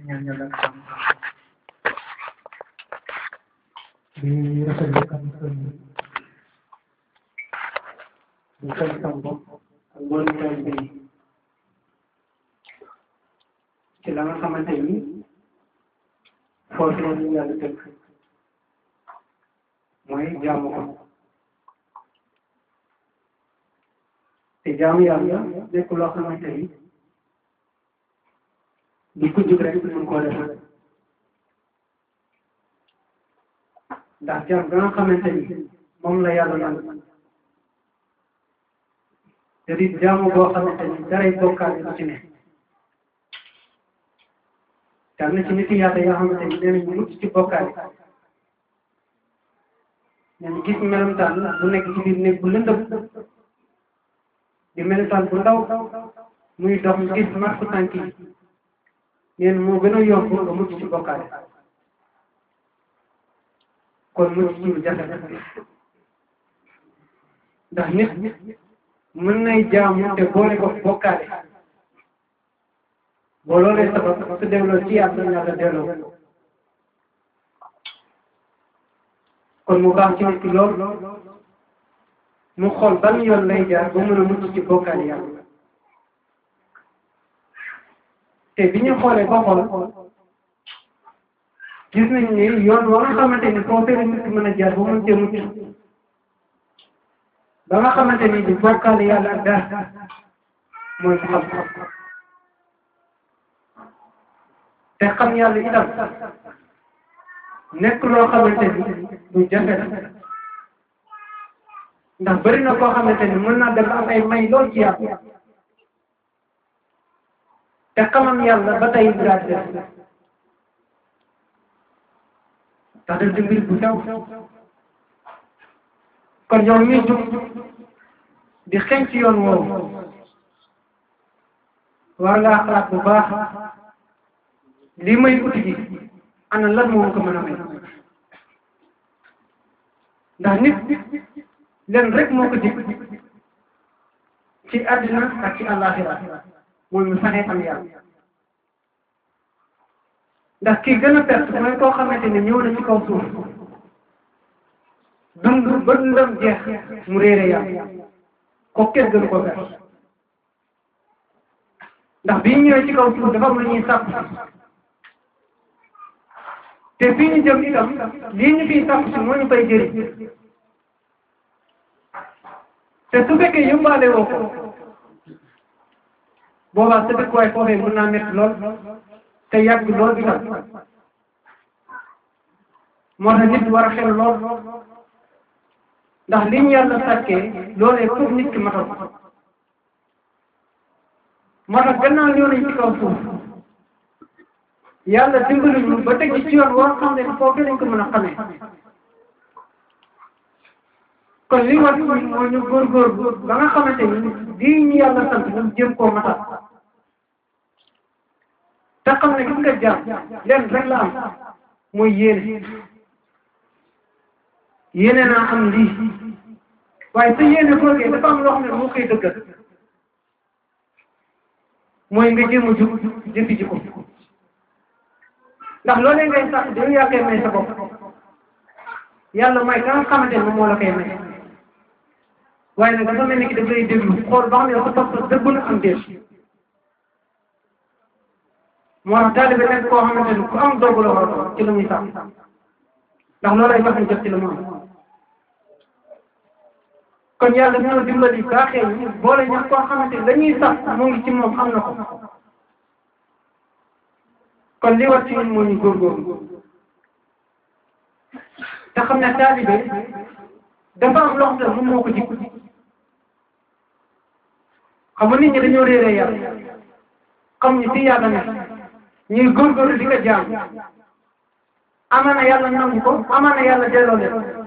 ñaan yàlla ak jàmm di rafetlu kàddu yi di sant sama bopp ak mboolem taalibe yi ci la nga xamante ni foofu la ñu yàlla tënk mooy jaamu ko te jaamu yàlla nekk loo xamante ni di ko jug rek mën koo defal ndax jaam ga nga xamante ni moom la yàlla yàlla te di jaamu boo xamante ni daray bokkaale du ci ne te am na ci nit yàlla yoo xamante ni nee nañu mucc ci bokkaale nañu gis melentaan bu nekk ci biir néeg bu lëndëm di melentaan bu ndaw muy dox gis marku tànk yi neen moo gën a yomb nga mucc ci bokkaale kon mucc ci lu jafe ndax nit mën nay jaamu te boole ko bokkaale boo loolee sabab su delloo ci yàlla yàlla delloo kon mu baax ci nit ki lool mu xool ban yoon lay jaar ba mën a mucc ci bokkaale yàlla te bi ñu xoolee ba xool gis nañ ni yoon wa nga xamante ni foo fee nit ki mën a jaar ba mën cee mucc ba nga xamante ni di bokkaale yàlla ak dara mooy xam-xam te xam yàlla itam nekk loo xamante ni du jafe la ndax bëri na koo xamante ni mën naa dem am ay may lool ci yàlla te xamam yàlla ba tey daal def ndax def di mbir bu sew kon yow mii jug di xeeñ ci yoon woowu war ngaa xalaat bu baax lii may uti ji ana lan moo ko mën a may ndax nit leen rek moo ko dig ci àddina ak ci àllaaxira mooy mu saxee am yàlla ndax kii gën a perte mooy koo xamante ne ñëw na ci kaw suuf dund ba dundam jeex mu réere yàlla ko kenn gën ko perte ndax bii ñëwee ci kaw suuf dafa am lu ñuy sàpp te fii ñu jëm itam lii ñu fiy sàpp si moo ñu koy jëriñ te su fekkee yóbbaale woo ko boobaa sa dëkkuwaay foofee mën naa métti lool te yàgg lool itam moo tax nit war a xel lool ndax li ñu yàlla sàkkee loolee pour nit ki matal moo tax gannaaw ñëw nañ ci kaw suuf yàlla dimbali ñu ba teg ci yoon woo xam ne foofu lañ ko mën a xamee kon li war mooy ñu góorgóorlu ba nga xamante ni lii ñu yàlla sant ñu jëm koo matal te xam ne gis nga jaam leen rek la am mooy yéene yéene naa am lii waaye sa yéene googee dafa am loo xam ne moo koy dëggal mooy nga jéem a jub jëfi ji ko ndax loolee ngay sax dañu yaa koy may sa bopp yàlla mooy ka nga xamante ne moom moo la koy may waaye nag dafa mel ni ki daf lay déglu xool ba xam ne dafa topp dëggu na am déet moo tax taalibe nekk koo xamante ni ku am dogu la war a ci la muy sax ndax loolay tax ñu jot ci la mu am kon yàlla ñoo dimbali baaxee ñu boole ñax koo xamante ni dañuy sax mu ngi ci moom xam na ko kon li war ci ñun moo ñu góorgóorlu te xam ne taalibe dafa am loo xam ne moom moo ko jikko xam nga nit ñi dañoo réeree yàlla xam ñu fi yàlla ne ñuy góorgóorlu di ko jaam amaana yàlla nangu ko amaana yàlla delloo leen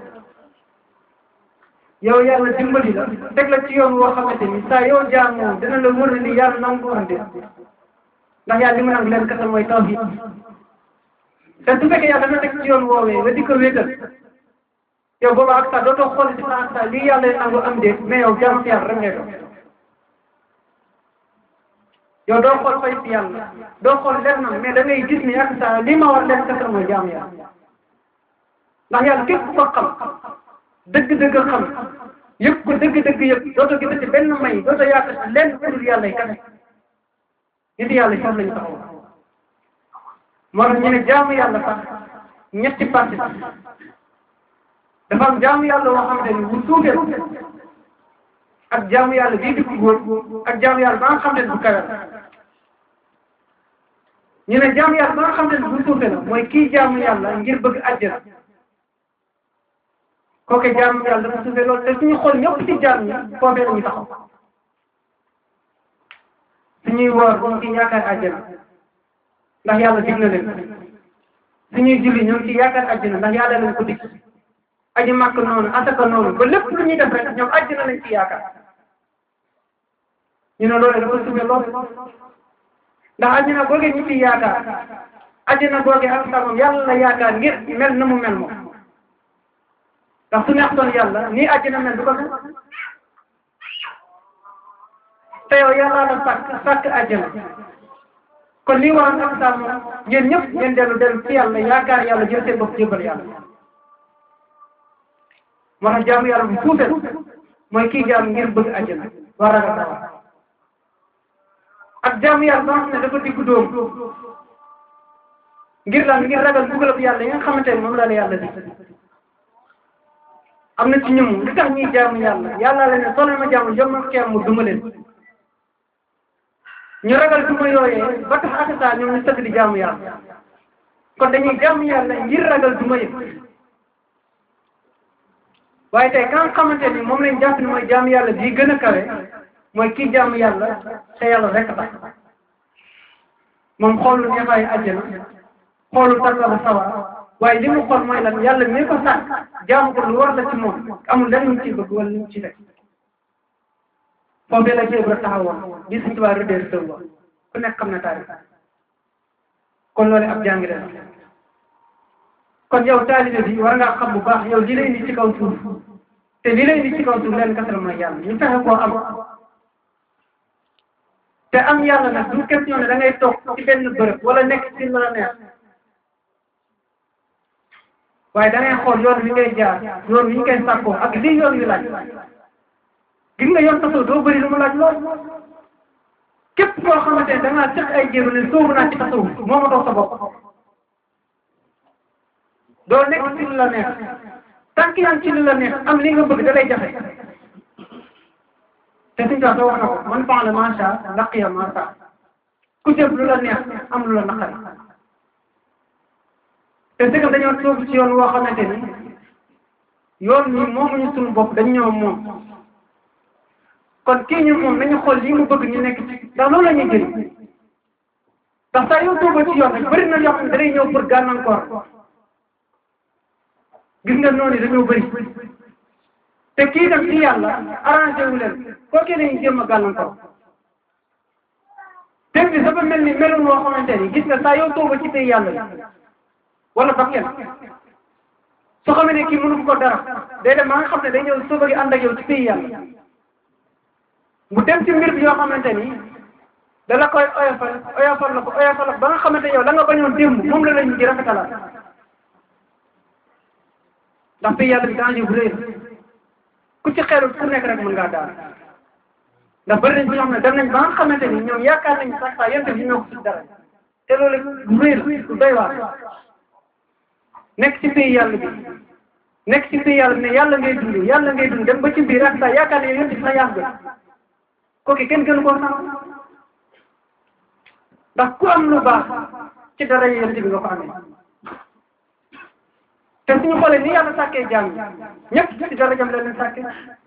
yow yàlla dimbali la teg la ci yoon woo xamante ni saa yow jaam moom dina la wër ni yàlla nangu ko andi ndax yàlla li mu nangu leen kasal mooy tawhid te su fekkee yàlla dana teg ci yoon woowee nga di ko wéetal yow booba ak saa dootoo xool ci sa ak saa lii yàlla nangu am déet mais yow jaam si yàlla rek ngay doon yow doo xool fay fi yàlla doo xool lennam mais da ngay gis ne ak sa li ma war leen kese mooy jaamu yàlla ndax yàlla képp ko xam dëgg-dëgg xam yëpp ko dëgg-dëgg yëpp dootoo gisati benn may dootoo yaakaar lenn ku dul yàlla yi kese nit yàlla foofu la ñu taxaw moo tax ñu ne jaamu yàlla sax ñetti parti dafa am jaamu yàlla woo xamante ni bu suufee ak jaamu yàlla bii di ko góor ak jaamu yàlla ba nga xam ne bu kawe ñu ne jaamu yàlla ba nga xam ne bu suufee la mooy kii jaamu yàlla ngir bëgg àjjana kooke jaamu yàlla dafa suufee loolu te suñu xool ñëpp ci jaam ñi foofee la ñu taxaw suñuy woor ñu ngi ci yaakaar àjjana ndax yàlla dig na leen suñuy julli ñu ngi ci yaakaar àjjana ndax yàlla leen ko dig aji màkk noonu asaka noonu ba lépp lu ñuy def rek ñoom àjjana lañ ci yaakaar ñu ne loolu dafa suufee lool ndax àjjana googe ñu ci yaakaar àjjana googe ak sa moom yàlla la yaakaar ngir mel na mu mel moom ndax su neextoon yàlla nii àjjana mel du ko mel te yow yàlla la sàkk sàkk àjjana kon lii waroon ak sa moom yéen ñëpp ngeen dellu dellu ci yàlla yaakaar yàlla jël seen bopp jébal yàlla moo tax jaamu yàlla bu suufee mooy kii jaam ngir bëgg àjjana war ragal dara ak jaamu yàlla ba nga xam ne dafa diggu dóom ngir lan ngir ragal dugalab yàlla yi nga xamante ne moom la la yàlla di am na ci ñoom li tax ñuy jaamu yàlla yàlla la ne soo ma jaamu jom ma xeem mu duma leen ñu ragal duma yooyee ba tax ak saa ñoom ñu sëgg di jaamu yàlla kon dañuy jaamu yàlla ngir ragal duma yëpp waaye tey ka nga xamante ni moom lañ jàpp ni mooy jaamu yàlla bii gën a kawe mooy kii jaamu yàlla te yàlla rek tax moom xoolul neexaayu àjjana xoolul tàggalu sawar waaye li mu xool mooy lan yàlla mi ko sàkk jaamu ko lu war la ci moom amul lenn lu mu ciy bëgg wala lu mu ci teg foofee la ci Ibra taxawoon bi suñ tubaab rëddee sëw ba ku nekk xam na taarif kon loolu ab jàngi la kon yow taalibe bi war ngaa xam bu baax yow li lay indi ci kaw suuf te li lay indi ci kaw suuf leen kasal mooy yàlla ñu fexe koo am te am yàlla nag du question ne da ngay toog ci benn bërëb wala nekk ci la neex waaye da ngay xool yoon wi ngay jaar yoon wi ñu koy sàkkoo ak lii yoon wi laaj gis nga yoon tasoo doo bëri lu mu laaj lool képp koo xamante ne da ngaa tëq ay jéego ne sóobu naa ci tasawuf moo ma dox sa bopp doo nekk ci lu la neex tant que yaa ngi ci lu la neex am li nga bëgg da lay jafe te suñu tax doo wax na ko man fa'ala maa shaa'a laqiya maa shaa'a ku jëf lu la neex am lu la naqari te dëgg dañoo toog ci yoon woo xamante ni yoon ñi moomuñu suñu bopp dañu ñëw moom kon kii ñu moom nañu xool lii mu bëgg ñu nekk ci ndax loolu la ñuy jëriñ ndax saa yow toogoo ci yoon rek bëri na yoo xam ne da lay ñëw pour gàllankoor gis nga noonu dañoo bëri te kii dem ci yàlla arrangé wu leen kooku lañuy jéem a gàllankoor te bi dafa mel ni melul woo xamante ni gis nga saa yow toogoo ci tey yàlla bi wala bakken soo xamee ne kii mënu ko dara day dem ba nga xam ne day ñëw soo bëgg ànd ak yow ci pays yàlla mu dem ci mbir bi yoo xamante ni da la koy oyofal oyofal la ko oyofal la ba nga xamante yow la nga bañoon démb moom la lañu di rafetalaat ndax pays yàlla bi danger bu rëy la ku ci xeerul ku nekk rek mën ngaa daal ndax bëri nañ ci ñoo xam ne dem nañ ba nga xamante ni ñoom yaakaar nañ sax saa yente bi ñoo ko ci dara te loolu lu rëy la lu doy waar nekk ci pays yàlla bi nekk ci pays yàlla bi ne yàlla ngay dund yàlla ngay dund dem ba ci biir ak saa yaakaar ne yonent bi sax yàq ga kooku kenn gënu koo xam ndax ku am lu baax ci dara yonent bi nga ko amee te suñu xoolee ni yàlla sàkkee jaam ñëpp ci dara jam leen leen sàkkee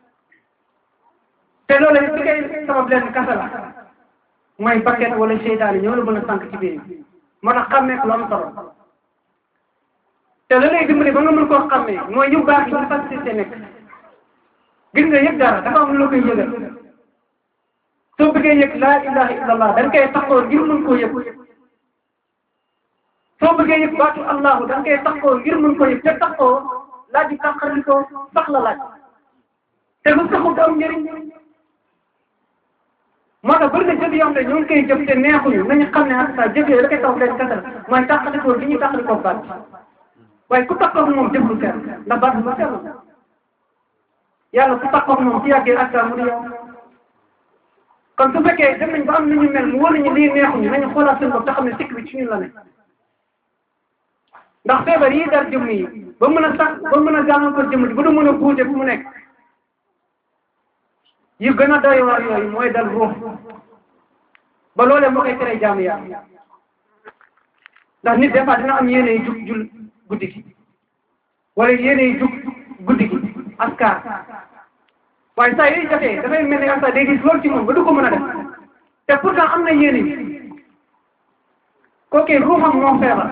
te loolu li koy sabab leen kasa la mooy bakket wala seytaane ñoo la mën a sànq ci biir moo tax xàmmee lu am solo te la lay dimbali ba nga mën koo xàmmee mooy yu baax yi ñu facilité nekk gis nga yëg dara dafa am lu la koy yëgal soo bëggee yëg laa ilaha illallah da nga koy taxoo ngir mën koo yëg soo bëggee yëg baatu allahu da nga koy taxoo ngir mën koo yëg te taxoo laaj bi taxali ko sax la laaj te lu saxul du am njëriñ moo tax bëri na jëf yoo xam ne ñu ngi koy jëf te neexuñu nañu xam ne ak sa jëf yooyu la koy taw leen kasal mooy tàqalikoo li ñuy tàqalikoo baat waaye ku takkoog moom jëf lu sell ndax baat lu sell yàlla ku takkoog moom ci yàggee ak mu di yow kon su fekkee dem nañ ba am nañu mel mu wóor nañu lii neexuñu nañu xoolaat seen bopp te xam ne sikk bi ci ñun la ne ndax feebar yi dal jëmm yi ba mën a sax ba mën a gàllankoor jëmm ji ba du mën a buute fu mu nekk yu gën a doy waar yooyu mooy dal ruux ba loolee moo koy tere jaamu yàlla ndax nit des fois dina am yéene jug jul guddi gi wala yéene jug guddi gi askar waaye saa yooyu jotee dafay mel ni askar day gis loolu ci moom ba du ko mën a def te pourtant am na yéene bi kookee ruuxam moo feebar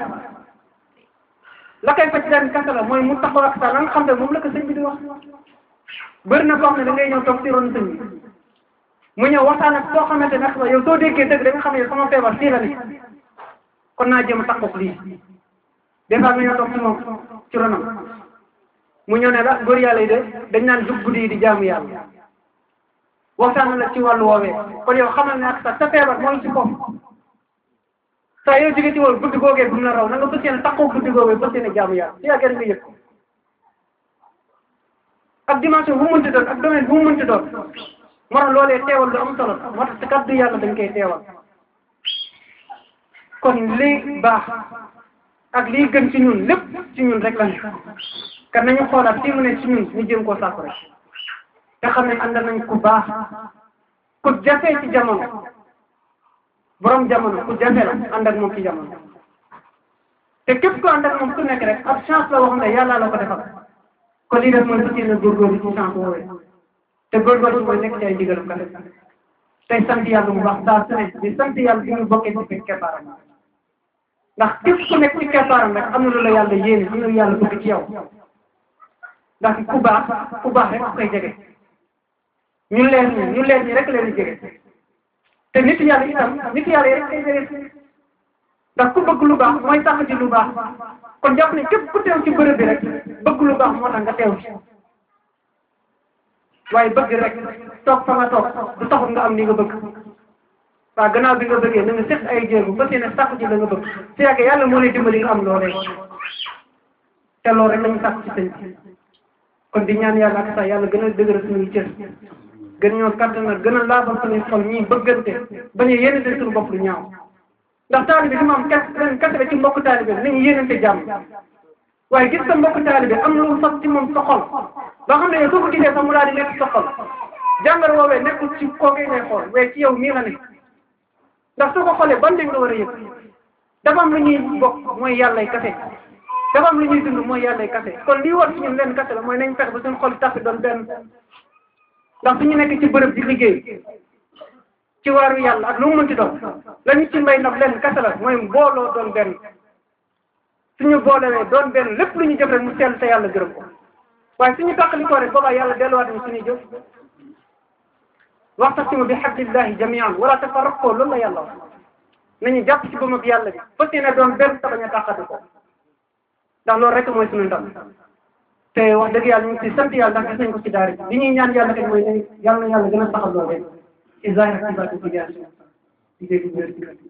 la koy faj daan kasa la mooy mu taxaw ak sa la nga xam ne moom la ko sëñ bi di wax bëri na koo xam ne da ngay ñëw toog si ron sëñ bi mu ñëw waxtaan ak soo xamante ne yow soo déggee dëgg da nga xam ne sama feebar fii la ni kon naa jéem a taxaw lii des fois nga ñëw toog si moom ci ronam mu ñëw ne la góor yàlla yi de dañ naan jug guddi yi di jaamu yàlla waxtaan la ci wàllu woowee kon yow xamal ne ak sa sa feebar mooy ci foofu saa yow jóge ci woon guddi googee bu mu la raw na nga fas yéene taxaw guddi googee fas yéene jaamu yàlla si yàggee nga yëg ko ak dimension bu mu mënti doon ak domaine bu mu mënti doon moo tax loolee teewal lu am solo moo tax ci kaddu yàlla dañ koy teewal kon lii baax ak lii gën ci ñun lépp ci ñun rek la ne kan nañu xoolaat fii mu ne ci ñun ñu jéem koo sàkku rek te xam ne ànd nañ ku baax ku jafe ci jamono borom jamono ku jafe la ànd ak moom ci jamono te képp ku ànd ak moom ku nekk rek ab chance la waxam ne yàlla la ko defal kon lii def mooy fas yéene góorgóorlu ci chance woowee te góorgóorlu mooy nekk ci ay ndigalam kese tey sant yàlla bu baax saa su ne di sant yàlla bi ñu bokkee ci biir keppaaram ndax képp ku nekk ci keppaaram rek am na lu la yàlla yéene am na lu yàlla bëgg ci yow ndax ku baax ku baax rek ku koy jege ñu leer ñi ñu leer ñi rek leen di jege te nit yàlla itam nit yàlla yi rek koy jege ndax ku bëgg lu baax mooy tax ci lu baax kon jàpp ne képp ku teew ci bërëb bi rek bëgg lu baax moo tax nga teew ci waaye bëgg rek toog fa nga toog du taxut nga am li nga bëgg waaw gannaaw bi nga bëggee na nga seq ay jéego ba ne sàkku ci la nga bëgg su yàggee yàlla moo lay dimbali nga am loolee te loolu rek lañu sàkku ci sëñ kon di ñaan yàlla ak sax yàlla gën a dëgëral suñuy cër gën ñoo kattanal gën a laabal suñuy xol ñii bëggante bañ a yéenante suñu bopp lu ñaaw ndax taalibe bi moom kes ren kese ci mbokk taalibe nañu yéenante jàmm waaye gis sa mbokk taalibe am lu sax ci moom sa xol ba xam ne yow soo ko gisee sax mu daal di nekk sa xol jàngar woowee nekkul ci kookee ngay xool waaye ci yow mii la ne ndax soo ko xoolee ban nga war a yëg dafa am lu ñuy bokk mooy yàllay kese dafa am lu ñuy dund mooy yàllay kese kon lii war ci ñun leen kese la mooy nañ fexe ba suñu xol tax doon benn ndax suñu nekk ci bërëb di liggéey ci waaru yàlla ak lu mu mënti doon la ñu ci mbay ndax leen kese la mooy mbooloo doon benn suñu boolewee doon benn lépp lu ñu jëf rek mu sell te yàlla gërëm ko waaye suñu tàqali ko rek boobaa yàlla delluwaat ñu suñuy jëf waxtasimu bi hablillahi jamian wala tafarraqu loolu la yàlla wax nañu jàpp ci bëmab yàlla bi fas yéene doon benn te bañ a tàqati ko ndax loolu rek mooy suñu ndam te wax dëgg yàlla ñu ngi si sant yàlla ndax gis nañ ko ci daara li ñuy ñaan yàlla rek mooy nañ yàlla na yàlla gën a saxal loolu rek ci zahir ak ci baatin ci jaar di dégg wér ci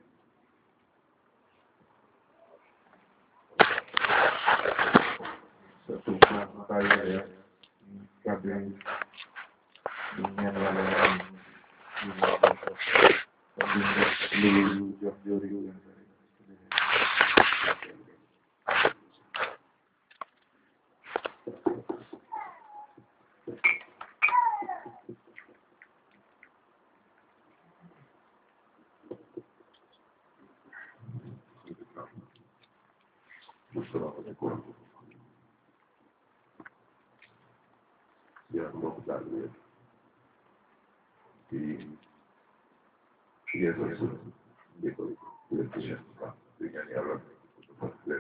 surtout bàyyi ya kàddu yi di ñaan yàlla am li jox jori yu Assalamualaikum ya mbokk daal bi di yeesal su di ko leen ci Cheikh Ba di ñaan yàlla dafa leen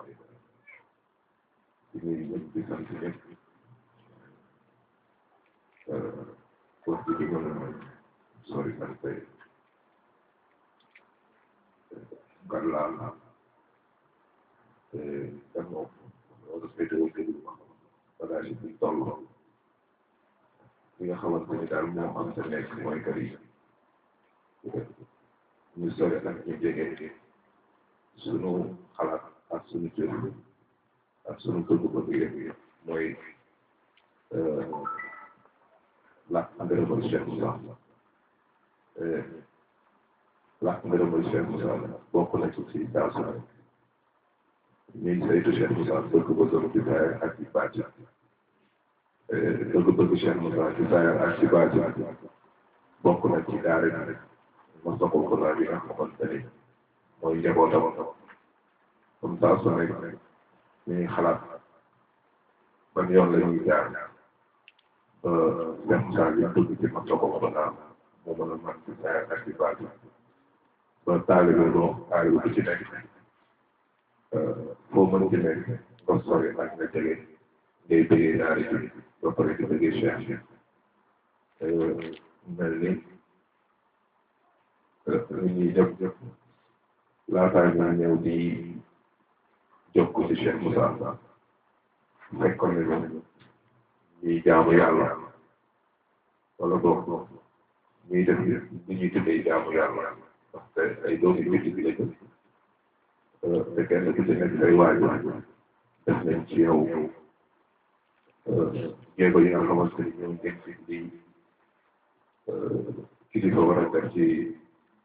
di nuyu ñëpp di sant ñëpp wax di di gën a sori sant tey gan laa te gan moom loolu féetewoo déglu ma bagage yi buñ toll li nga xamante ni daal moo am sa nekk mooy kër yi ñu sore ak ñu jege sunu xalaat ak sunu cër ak sunu bëgg-bëgg yëpp mooy làkk ngërëmal Cheikh Moussa làkk ngërëmal Cheikh Moussa bokk na ci si saa su ne ñuy saytu Cheikh Moussa bëgg-bëggam ci saayar ak ci bàcc bëgg-bëgg Cheikh Moussa ci saayar ak ci bàcc bokk na ci daara ji ma soxal ko daal bi nga xamante ni mooy njabootam comme saa su nekk ñu ngi xalaat ban yoon la ñuy jaar ba Cheikh Moussa li bëgg ci ma soxal ko daal moo mën a mën ci saayar ak ci bàcc ba taalibe boo taalibe bu ci nekk foo mën ci nekk nga sori ak nga jege ngay bëggee daara ji ba pare di bëggee Cheikh mel ni nit ñi ñëpp ñëpp laataa ñu ñëw di jokk ci Cheikh Moussa fekkoon nañu ñuy jaamu yàlla wala boog ñuy def li ñuy tuddee jaamu yàlla parce que ay doomi nit bi lañu te kenn ku ci nekk say waajur def nañ ci yow jéego yi nga xamante ni ñoom ngeen fi di kilifa war a def ci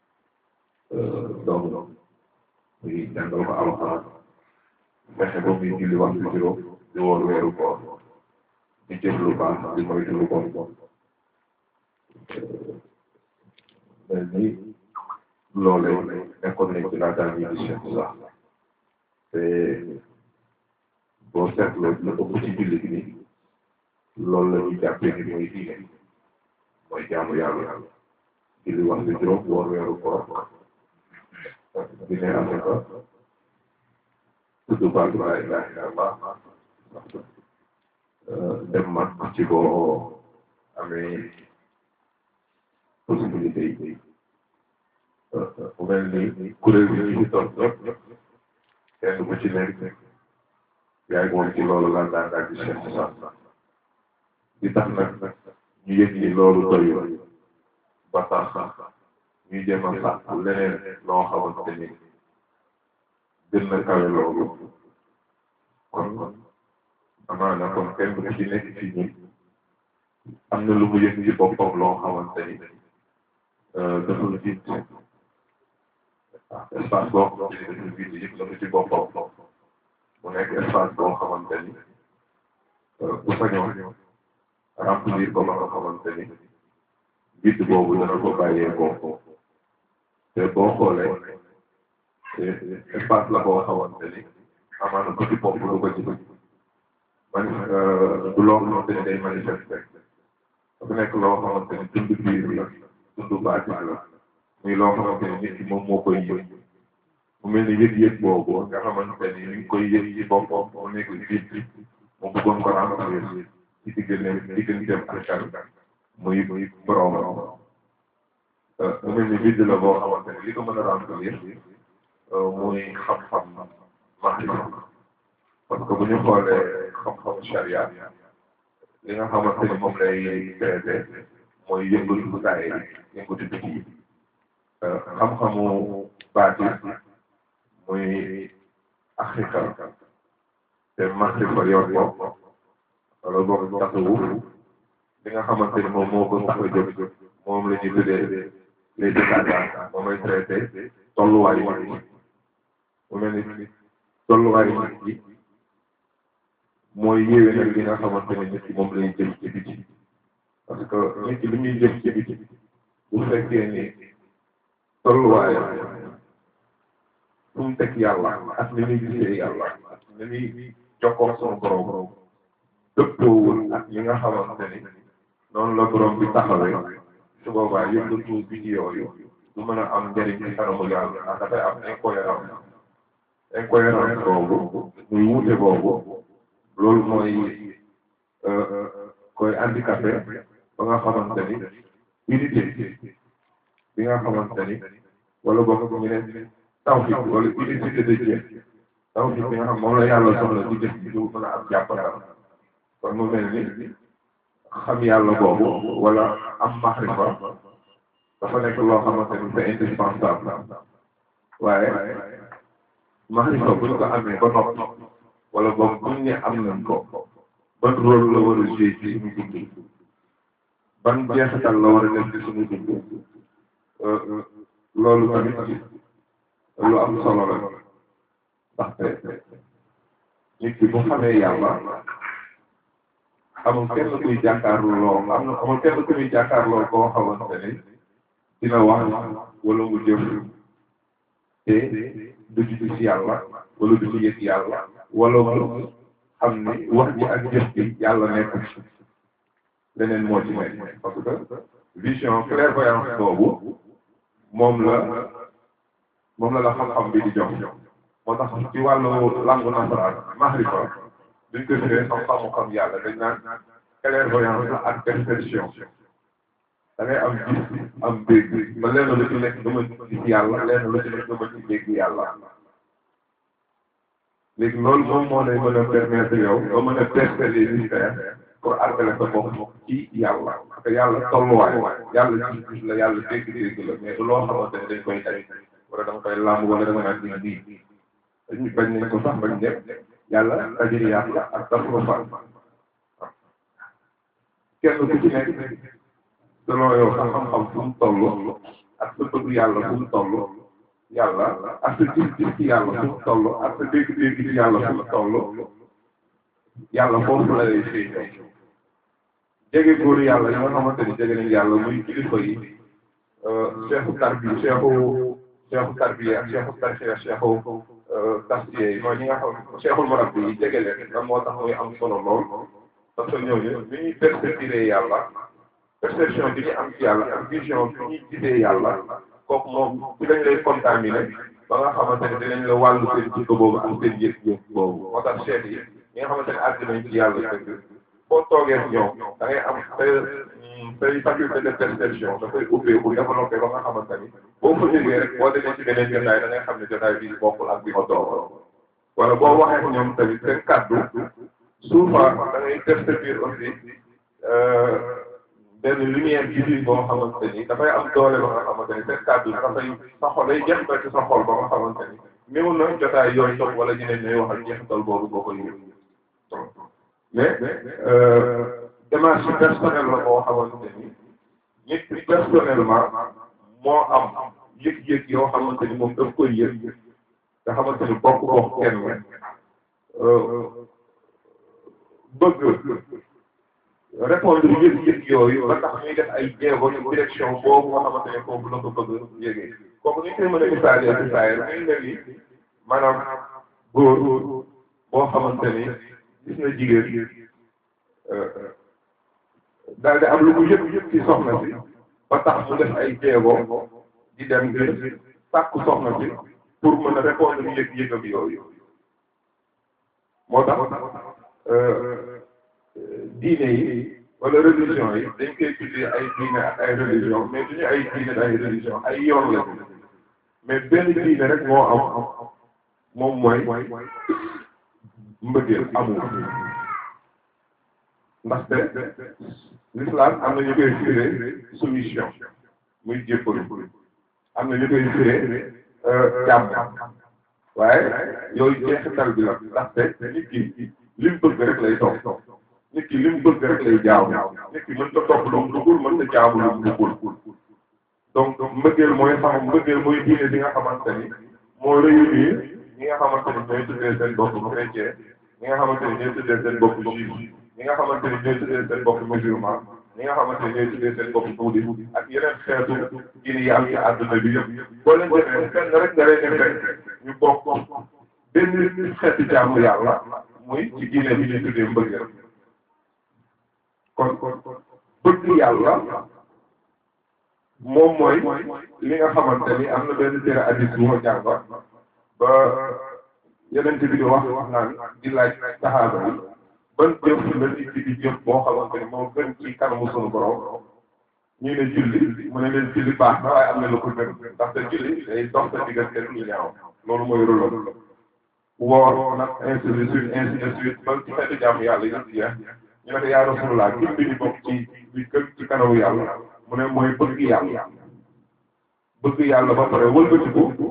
doomu muy jàngal ko alxuraan fexe ba muy julli waxtu juróom di woor weeru koor di jëf lu baax di moytu lu bon mel ni loolee nekkoon nañ ci laataa ñuy di Cheikh Moussa te boo seetloo lu ëpp ci julli gi ni loolu la ñuy jàppee ni mooy diine mooy jaamu yàlla julli waxtu juróom woor weeru koor dine asaka tudd baatu laa ilaaha illallaah dem mag ci boo amee possibilité yi mu mel ni kuréel bi ñu ci toog ñëpp kenn ku ci nekk yaa ngi woon ci loolu lan daan daal di Cheikh Moussa di tax nag ñu yëg ni loolu doyul ba tax ñuy jéem a sàkku leneen loo xamante ni gën na kawe loolu kon amaana kon kenn ku ci nekk ci ñun am na lu mu yëg ci boppam loo xamante ni dafa vide espace boo xamante ni dafa vide yëpp na ko ci boppam mu nekk espace boo xamante ni bu sañoon remplir ko ba nga xamante ni vide boobu dana ko bàyyee ko te boo xoolee espace la boo xamante ni amaana ko ci bopp lu ko ci mani du loo xamante ni day manifester dafa nekk loo xamante ni dund biir la dund baatin la muy loo xamante ni nit ki moom moo koy yëg mu mel ni yëg-yëg boobu nga xamante ni mi ngi koy yëg ci boppam mu nekk vide mu bëggoon ko remplir ci diggante digganteem ak kan muy muy borom mu mel ni vide la boo xamante ni li ko mën a remplir muy xam-xam maarifa parce que bu ñu xoolee xam-xamu charia li nga xamante ni moom lay traité mooy yëngatu saa yi yëngatu biti yi xam-xamu baatin muy axika te maarifa yor ko wala boog tasawuf li nga xamante ni moom moo ko tax a jóg moom la ñuy tuddee les détaillants moom lay traité tolluwaayu nit ñi mu mel ni tolluwaayu nit ñi mooy yéwee nag li nga xamante ni nit ki moom lay jëf ci biti parce que nit ki li ñuy jëf ci biti bu fekkee ni tolluwaayam fu mu teg yàlla ak ni muy gisee yàlla ak ni muy jokkoo sama borom dëppoowul ak li nga xamante ni noonu la borom bi taxawee su boobaa yëngatu bi ci yooyu du mën a am njëriñ ci kanamu yàlla ndax dafay am incohérence incohérence boobu muy wuute boobu loolu mooy koy handicapé ba nga xamante ni unité bi nga xamante ni wala boog ñu ne tawhid wala unicité de Dieu tawhid bi nga xam moom la yàlla soxla ci jëf bi du mën a am jàppandal kon mu mel ni xam yàlla boobu wala am maxrifa dafa nekk loo xamante ni c'est indispensable waaye maxrifa buñ ko amee ba noppi wala boog buñ ne am nañ ko ban rôle la war a jouer ci suñu dund ban jeexital la war a def ci suñu dund loolu tamit lu am solo la ndaxte nit ki bu xamee yàlla amul kenn kuy jàkkaarloo am na amul kenn kuy jàkkaarloo koo xamante ni dina wax wala mu jëf te du ci gis yàlla wala du ci yëg yàlla wala mu xam ni wax ji ak jëf bi yàlla nekk ci leneen moo ci nekk parce que vision clairvoyance boobu moom la moom la la xam-xam bi di jox moo tax ci wàllu langue nasaraan mahrifa duñ ko firee xam-xamu xam yàlla dañ naan clairvoyance la ak perception da ngay am gis am dégg ba lenn lu ci nekk nga mën gis yàlla lenn lu ci nekk nga mën ci dégg yàlla léegi loolu moom moo lay mën a permettre yow nga mën a tester les mystères pour àggale sa bopp ci yàlla parce que yàlla tolluwaay yàlla gis-gis la yàlla dégg-dégg la mais du loo xamante ne dañ koy daj wala dama koy làmb wala dama naan nii nii dañu bañ nañ ko sax bañ ñëpp yàlla tajiriyaat la ak tasrufal kenn ku ci nekk selon yow sa xam-xam fu mu toll ak sa bëgg yàlla fu mu toll yàlla ak sa gis-gis ci yàlla fu mu toll ak sa dégg-dégg ci yàlla fu mu toll yàlla foofu la lay feeñoo jege góor yàlla yi nga xamante ni jege nañ yàlla muy kilifa yi cheikhu tarbi cheikhu cheikhu tarbi ak cheikhu tarxiya cheikhu tasfiye yi mooy ñi nga xam cheikhul marabbi yi jege leen lan moo tax muy am solo lool parce que ñooñu ni ñuy perceptiré yàlla perception bi ñu am ci yàlla ak vision bi ñuy gisee yàlla kooku moom ci lañ lay contaminé ba nga xamante ne dinañ la wàllu seen jikko boobu ak seen yëg-yëg boobu moo tax cheikh yi ñi nga xamante ne àgg nañ ci yàlla dëgg boo toogee ak ñoom da ngay am say say faculté de perception dafay ubbeeku développé ba nga xamante ni boo fa jógee rek boo demee ci beneen jotaay da ngay xam ne jotaay bi bokkul ak bi ma toog wala boo waxee ak ñoom tamit seen kàddu souvent da ngay percevoir aussi benn lumière divine boo xamante ni dafay am doole ba nga xamante ni seen kàddu dafay sa xol day jeexital ci sa xol ba nga xamante ni néew na jotaay yooyu toog wala ñeneen ñooy wax ak jeexital boobu boo koy yëg mais démarche personnelle la boo xamante ni nit ki personnellement moo am yëg-yëg yoo xamante ni moom daf koy yëg nga xamante ni bokk bokk kenn bëgg répondre yëg-yëg yooyu ba tax ñuy def ay jéego ci direction boobu nga xamante ne foofu la ko bëgg yëgee kooku ni ñu koy mën a misaalee ci saa yi muy mel ni maanaam góor boo xamante ni gis na jigéen daal di am lu mu yëg yëg ci soxna si ba tax mu def ay jéego di dem ngir sàkku soxna si pour mën a répondre yëg-yëgam yooyu moo tax diine yi wala religion yi dañ koy tuddee ay diine ak ay religion mais duñu ay diine ak ay religion ay yoon la mais benn diine rek moo am moom mooy mbëggeel amul ndaxte l'islam am na ñu koy firee soumission muy jéppalu am na ñu koy firee jàmm waaye yooyu jeexital bi la ndaxte nit ki li mu bëgg rek lay topp nit ki li mu bëgg rek lay jaaw nit ki mën ta topp lu mu duggul mën ta jaamu lu mu duggul donc mbëggeel mooy xam mbëggeel mooy diine bi nga xamante ni moo réunir ñi nga xamante ni ñooy tuddee seen bopp chrétien ñi nga xamante ni ñooy tuddee seen bopp juif ñi nga xamante ni ñooy tuddee seen bopp musulman ñi nga xamante ni ñooy tuddee seen bopp bouddhiste ak yeneen xeetu diine yi am ci àdduna bi yëpp boo leen defee fenn rek nga leen fekk ñu bokk benn xeetu jaamu yàlla muy ci diine bi ñuy tuddee mbëggeel kon bëgg yàlla moom mooy li nga xamante ni am na benn téere addis bu ma jàng ba yeneen bi di wax wax naan di laaj saxaaba yi ban jëf la nit ki di jëf boo xamante ni moo gën ci kanamu sunu borom ñu ne julli mu ne leen julli baax na waaye am na lu ko gën ndaxte julli day dox sa diggante lu ñaaw loolu mooy rôle woor nag ainsi de suite ainsi de suite ba ci xeetu jàmm yàlla yëpp jeex ñu ne ko yaa rasulullah gën bi di bokk ci bi gën ci kanamu yàlla mu ne mooy bëgg yàlla bëgg yàlla ba pare wëlbatiku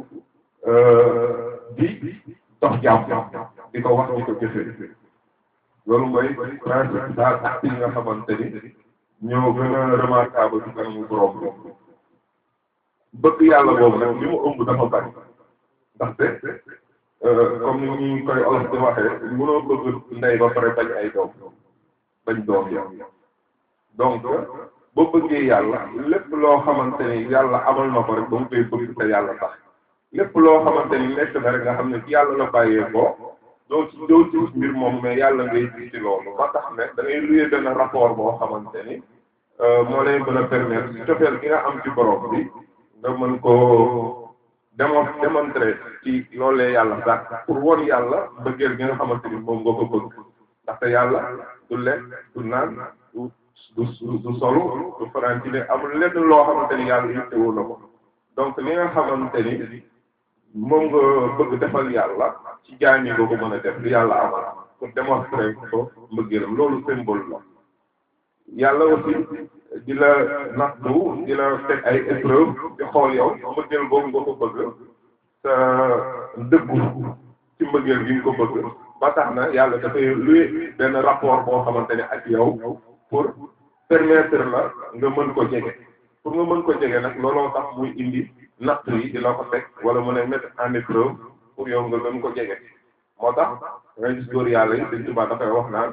di dox jàmm di ko wax di ko jëfee loolu mooy principal acte yi nga xamante ni ñoo gën a remarquable ci kanamu borom bi bëgg yàlla boobu nag li mu ëmb dafa bari ndaxte comme ni ñu koy olof di waxee mënoo bëgg ndey ba pare bañ ay doom bañ doom yow donc boo bëggee yàlla lépp loo xamante ni yàlla amal na ko rek ba mu koy bëgg te yàlla tax lépp loo xamante ni nekk na rek nga xam ne ci yàlla la bàyyee ko doo ci doo ci mbir moom mais yàlla ngay gis ci loolu ba tax ne da ngay luyee benn rapport boo xamante ni moo lay mën a permettre cofeel gi nga am ci borom bi nga mën koo démon démontrer ci loolee yàlla sax pour won yàlla bëggeel gi nga xamante ni moom nga ko bëgg ndaxte yàlla du lekk du naan du du du solu du fanaan ci ne amul lenn loo xamante ni yàlla yittewoo na ko donc li nga xamante ni moom nga bëgg defal yàlla ci jaam yi nga ko mën a def li yàlla amal pour démontrer ko mbëggeelam loolu symbole la yàlla aussi di la nattu di la teg ay épreuve di xool yow mbëggeel boobu nga ko bëgg sa dëggu ci mbëggeel gi nga ko bëgg ba tax na yàlla dafay luy benn rapport boo xamante ne ak yow pour permettre la nga mën ko jege pour nga mën ko jege nag looloo tax muy indi natt yi di la ko teg wala mën a mettre en épreuve pour yow nga gën ko jege moo tax ngay gis góor yàlla yi Sëñ Tuubaa dafay wax naan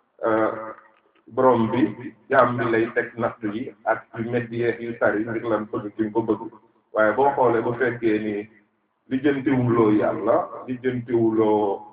borom bi jaam bi lay teg natt yi ak yu métti yeeg yu tari ngir lan bëgg ci ko bëgg waaye boo xoolee bu fekkee ni li jëntiwuloo yàlla li jëntiwuloo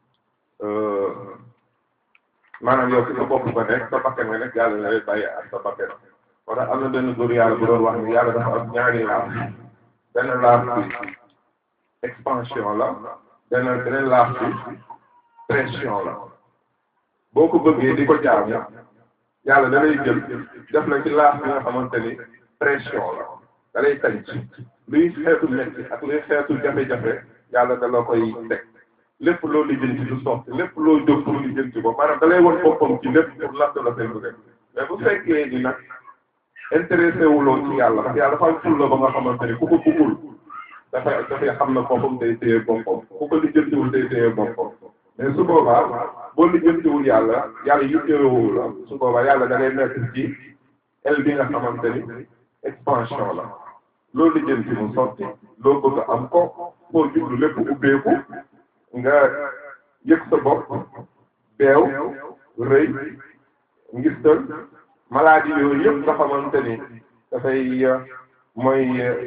maanaam yow ci sa bopp ba nekk sa bakkan nga nekk yàlla na lay bàyyi ak sa bakkan moo tax am na benn góor yàlla bu doon wax ni yàlla dafa am ñaari laaf benn laaf bi expansion la benn beneen laaf bi pression la boo ko bëggee di ko jaamu yàlla da lay jël def la ci laaf bi nga xamante ni pression la da lay tànc luy xeetu metti ak luy xeetu jafe-jafe yàlla da la koy teg lépp loo lijjanti du sotti lépp loo jóg pour lijjanti ko maanaam da lay won boppam ci lépp pour natt la seen bëgg mais bu fekkee ni nag intéressé wuloo ci yàlla ndax yàlla dafa am fulla ba nga xamante ni ku ko bëggul dafay dafay xam na boppam day téye boppam ku ko lijjantiwul day téye boppam mais su boobaa boo lijjantiwul yàlla yàlla yitteewul la su boobaa yàlla da ngay mettre ci el bi nga xamante ni expansion la loo lijjanti mu sotti loo bëgg am ko foo jublu lépp ubbeeku nga yëg sa bopp beew rëy ngistal maladie yooyu yëpp nga xamante ni dafay mooy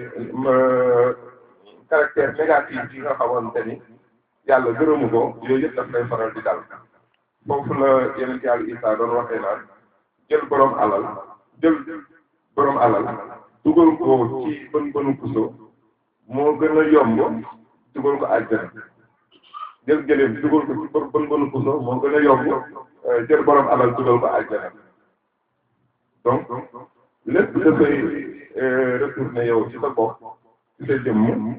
caractère négatif yi nga xamante ni yàlla gërëmu ko yooyu yëpp daf lay faral di dal foofu la yeneen yàlla Isaa doon waxee naan jël borom alal jël borom alal dugal ko ci bën bënu puso moo gën a yomb dugal ko àjjana jël gëléem dugal ko ci bën bënu puso moo gën a yomb jël borom alal dugal ko àjjana donc lépp dafay retourner yow ci sa bopp ci sa jëmm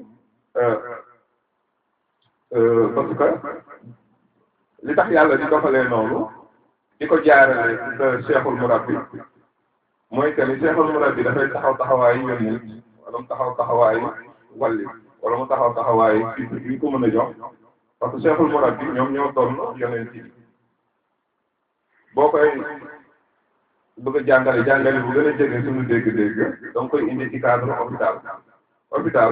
parce que li tax yàlla di doxalee noonu di ko jaarale ci sa cheikhul murabbi mooy que ni cheikhul murabbi dafay taxaw taxawaayu yónnent wala mu taxaw taxawaayu walli wala mu taxaw taxawaayu fii bi ñu ko mën a jox parce que cheikhul murabbi ñoom ñoo doon yónnent yi boo koy bëgg a jàngale jàngale bu gën a jege suñu dégg-dégg donc koy indi ci cadre hôpital hôpital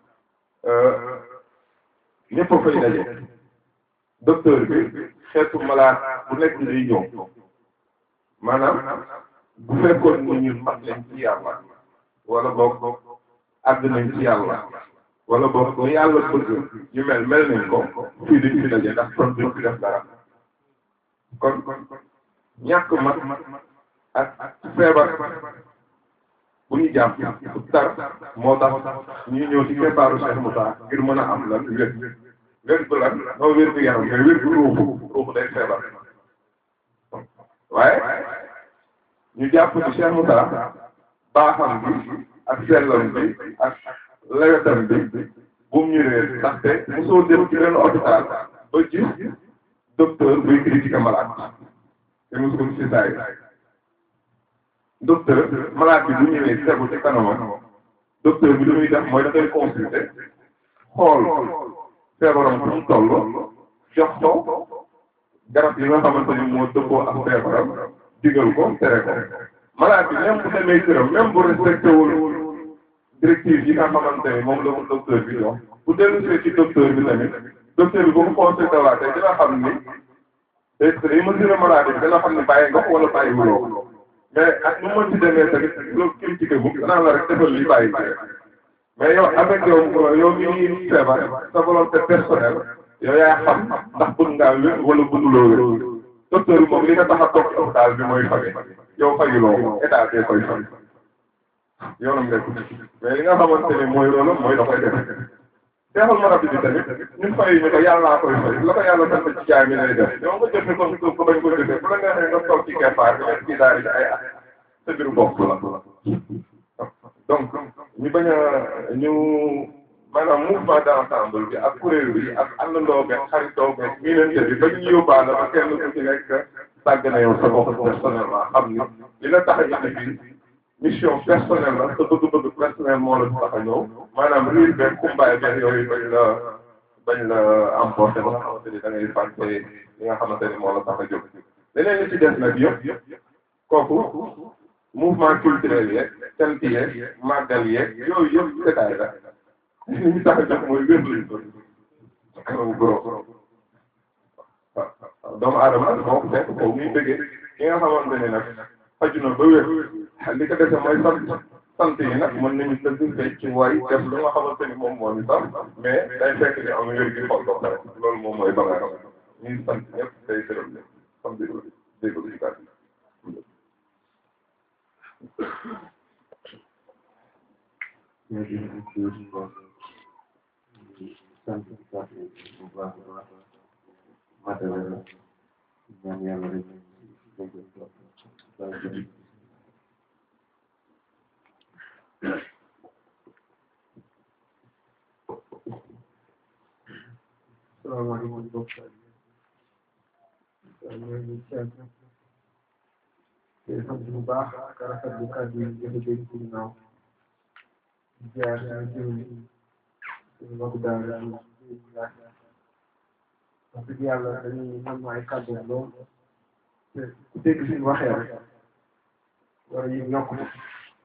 ñëpp a fay daje docteur bi xeetu malade bu nekk day ñëw maanaam bu fekkoon ni ñun mat nañ ci yàlla wala boog àgg nañ ci yàlla wala boog ni yàlla bëgg ñu mel mel nañ ko fii duñ fi daje ndax kon duñ fi def dara kon ñàkk mat ak feebar bu ñu jàpp bu tar moo tax ñuy ñëw ci keppaaru Cheikh Moussa ngir mën a am lan wér wér gu lan noo wér gu yaram mais wér gu ruuxu ruuxu day feebar waaye ñu jàpp ci Cheikh Moussa baaxam bi ak sellam bi ak lewetam bi bu mu ñu réer ndaxte mosoo dem ci benn hôpital ba gis docteur buy critiquer malade te mosu ko ci saay docteur malade bi bu ñëwee tegu ci kanamam docteur bi li muy def mooy da koy consulter xool feebaram fu mu toll jox ko garab yi nga xamante ni moo dëppoo ak feebaram digal ko tere ko malade bi même bu demee këram même bu respecté wul directive yi nga xamante ni moom la ko docteur bi jox bu dellusee ci docteur bi tamit docteur bi bu ko consulté waatee dina xam ni day day mesurer maladie bi dina xam ni bàyyi nga ko wala bàyyi wuloo ko mais ak nu mën ci demee tamit loolu critiqué bu danaa la rek defal li bàyyi mais yow avec yow yow mi ngi feebar sa volonté personnelle yow yaa xam ndax bëgg ngaa wér wala bëgguloo wér docteur bi moom li nga tax a toog ci hôpital bi mooy fage yow fajuloo ko état bee koy faj yoonam nekku mais li nga xamante ni mooy loolu mooy da koy def seexal ma rabbi bi tamit ñun fay ñu ko yàllaa koy fay la ko yàlla sant ci jaay mi lay def yow nga jëfe ko ko bañ ko jëfe bu la neexee nga toog ci keppaar bi nekk ci daari ci ay at sa biir bopp la donc ñu bañ a ñu maanaam mouvement d'ensemble bi ak kuréel bi ak àndandoo beeg xaritoo beeg miinante bi ba ñu yóbbaale ba kenn ku ci nekk sàgg na yow sa bopp personnellement xam ni li la tax a indi bi mission personnelle la sa bëgg-bëgg personnel moo la tax a ñëw maanaam riir beeg kumbaay beeg yooyu bañ la bañ la emporté ba nga xamante ni da ngay fàtte li nga xamante ni moo la tax a jóg leneen li ci des nag yëpp kooku mouvement culturel yeeg cant yeeg màggal yeeg yooyu yëpp détail la li ñu tax a jóg mooy wér lañ ko kanamu goro waaw doomu aadama moo ko fekk foofu muy bëggee ki nga xamante ni nag faju na ba wér li ko dese mooy sant sant yi nag mën nañu tëgg fecc way def lu nga xamante ni moom moo ñu sax mais day fekk ni am wér gi xol ba pare loolu moom mooy bagage ñuy sant ñëpp day gërëm leen xam déglu déglu ci kàddu sant bu baax a baax matala la ñaan yàlla rek dégg nga salaamaaleykum mbokk yi ñoo ngi seet te sant bu baax ak rafetlu kàddu yi jëfe dégg ci ginnaaw jaar ñu jiw suñu mbokk daal wax dëgg yàlla dañuy nam ay kàddu lool te ku dégg suñu waxee rek war a yëg yokk ndax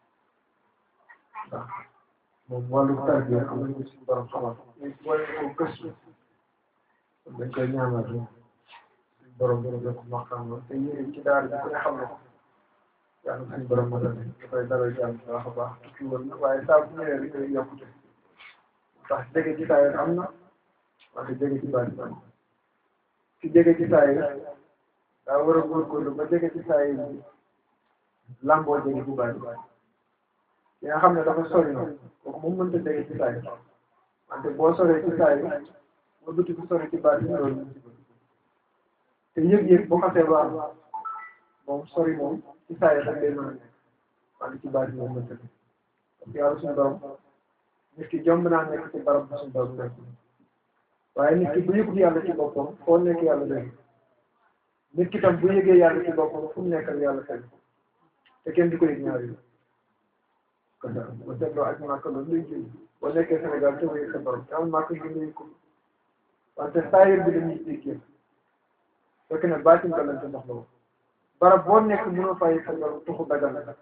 moom wàllu tarbiya am nañu suñu borom xamal mais boole ko gëstu dañ koy ñaanal rek suñu borom dina jokk maqaam te yéen ci daara ji ku ne xam ne ko yàlla suñu borom ma dane dafay dalal jàmm bu baax a baax tukki woon na waaye saa bu ñëwee rek day yokkute ndax jege ci saa yi am na wante jege ci baat am ci jege ci saa yi daa war a góorgóorlu ba jege ci saa yi lamboo jege ci baat yi nga xam ne dafa sori na kooku moom mënta jege ci saa yi wante boo soree ci saa yi nga bëti bu sori ci baat yi loolu te yëg-yëg boo xasee ba am moom sori moom ci saa yi rek day mën a nekk wante ci baat yi moom mënta nekk parce que yàlla suñu borom nit ki jomb naa nekk ci barab bu suñu borom nekk waaye nit ki bu yëgut yàlla ci boppam foo nekk yàlla dégg nit ki tam bu yëgee yàlla ci boppam fu mu nekkal yàlla fekk te kenn du ko yëg ñaari kon daal ba seetloo ak màkk loolu lay jël boo nekkee Sénégal te wéy sa borom te am màkk yi ngay ko wante saayir bi dañuy jéggee fekk ne baatin ko lañ ci ndox la barab boo nekk mënoo fay sa borom tuxu dagal la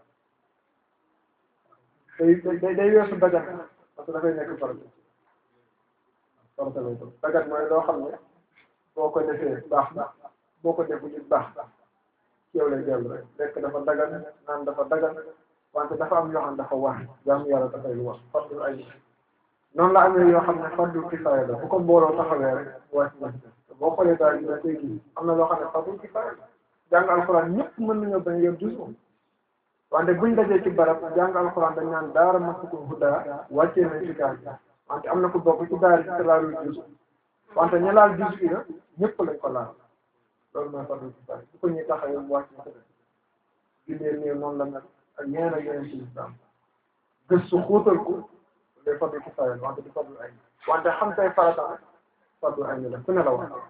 day day day weesu dagan parce que dafay nekk farata farata lay doon dagan mooy loo xam ne boo ko defee baax na boo ko defu it baax ci yow lay dellu rek lekk dafa dagan naan dafa dagan wante dafa am yoo xam ne dafa wax jaamu yàlla dafay lu wax fardul ay noonu la amee yoo xam ne fardul kifaaya la bu ko mbooloo taxawee rek wàcc na boo xoolee daal di koy gis am na loo xam ne fardul kifaaya la jàng alxuraan ñëpp mën nañoo bañ a yor jus wante buñ dajee ci barab jàng alxuraan dañ naan daara masukul hudaa wàccee nañ ci gaal wante am na ku bokk ci daara ci laalul jus wante ña laal jus bi na ñëpp lañ ko laal loolu mooy fardul kifaaya bu ko ñuy taxawee mu wàcc na ko def jullee néew noonu la mel ak yeneen ak yeneen ci islam gëstu xóotal ko day fardul kifaaya la wante du fardul ay wante xam tay farata nag fardul ay la ku ne la wax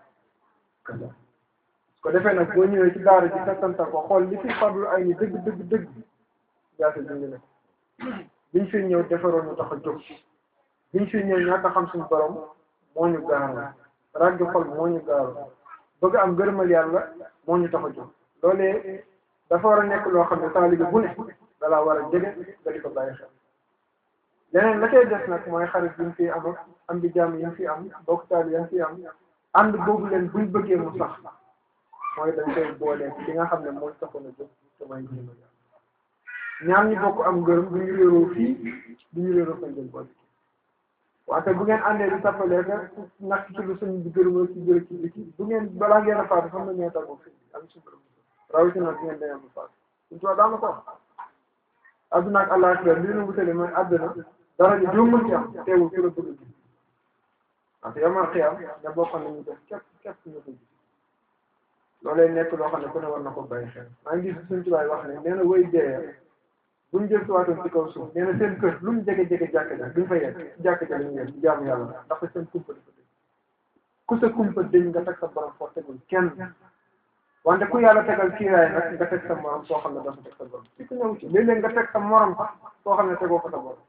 ko defee nag boo ñëwee ci daara ji settantal ko xool li fi fardul ay ni dëgg dëgg dëgg jaase ji ngi ne biñ fi ñëw defaroon ñu tax a jóg biñ fi ñëw ñàkk a xam suñu borom moo ñu gaaroon ràgg xol moo ñu gaaroon bëgg am gërëmal yàlla moo ñu tax a jóg loolee dafa war a nekk loo xam ne taalibe bu ne dalaa war a jege nga di ko bàyyi xel leneen la cay des nag mooy xarit yi ñu fi am ak am di jàmm yi ñu fi am bokk taal yi ñu fi am ànd boobu leen buñ bëggee mu sax mooy dañ koy boole ci li nga xam ne mooy taxoon a jóg te mooy jëma ñaar ñi bokk am ngërëm du ñu réeroo fii du ñu réeroo fañ jël boole wante bu ngeen àndee di tappalee ka nak ci lu suñ bi gërëm ci jërë ci biti bu ngeen balaa ngeen a faatu xam na ñoo tàggoo fii am suñu borom rawatina bu ngeen demee ba faatu suñ tubaab daana ko wax adduna ak àllaaxira li ñu wutale mooy àdduna dara ji joo mën ci am teewul ku la bëgg gis wante yamal xiyam ña bokkoon nañu def képp képp ñu ko gis loolee nekk loo xam ne ku ne war na ko bàyyi xel maa ngi gis suñ tubaab wax ne nee na woy dee buñ jël si waatoon ci kaw suuf nee na seen kër lu mu jege jege jàkka ja duñ fa yegg jàkka ja lañu yegg jaamu yàlla ndax seen kumpa dafa dëñ ku sa kumpa dëñ nga teg sa borom foo tegul kenn wante ku yàlla tegal kiiraay nag nga teg sa morom soo xam ne dafa teg sa borom si ku ñëw ci léeg-léeg nga teg sa morom sax soo xam ne tegoo ko sa borom